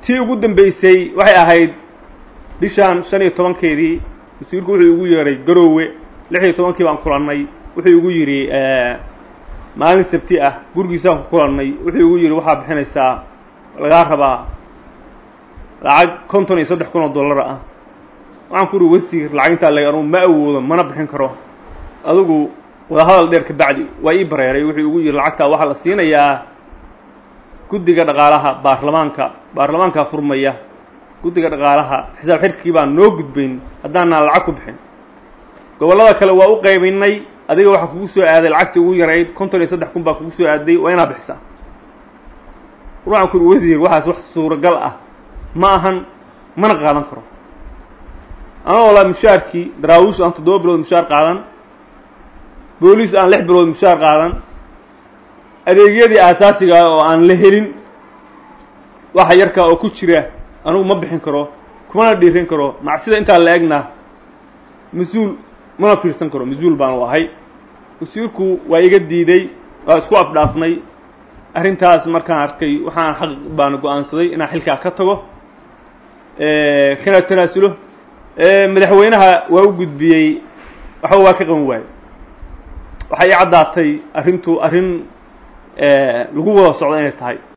tii ugu dambeysay waxay ahayd bishaan shan iyo tobankeedii wasiirku wuxuu igu yeedhay garoowe lix iyo tobankii baan kulannay wuxuu igu yidhi maalin sabti ah gurigiisaan ku kulannay wuxuu igu yidhi waxaa bixinaysaa lagaa rabaa lacag konton iyo saddex kun oo dollar ah waxaan ku uhi wasiir lacag intaa leg anugu ma awoodo mana bixin karo adigu wadahadal dheer ka bacdi waa ii bareeray wuxuu igu yidhi lacagtaa waxaa la siinayaa guddiga dhaqaalaha baarlamaanka baarlamaankaa furmaya guddiga dhaqaalaha xisaab xirkii baan noo gudbayn haddaanaan lacag ku bixin gobollada kale waa u qaybinnay adiga waxaa kugu soo aaday lacagtii ugu yarayd konton iyo saddex kun baa kugu soo aaday waa inaad bixisaa waxaan ku uhi wasiir waxaas wax suuragal ah ma ahan mana qaadan karo anagoo laa mushaarkii daraawiish aan toddoba bilood mushaar qaadan booliis aan lix bilood mushaar qaadan adeegyadii aasaasiga ah oo aan la helin waxa yarkaa oo ku jira anugu ma bixin karo kumana dhiirin karo macsida intaa la egna mas-uul mana fiirsan karo mas-uul baan u ahay wasiirku waa iga diiday waa isku afdhaafnay arrintaas markaan arkay waxaan xaq baan go-aansaday inaan xilkaa ka tago kana tanaasulo madaxweynaha waa u gudbiyey waxba waa ka qaban waayo waxay ii caddaatay arrintu arrin lagu wada socdo inay tahay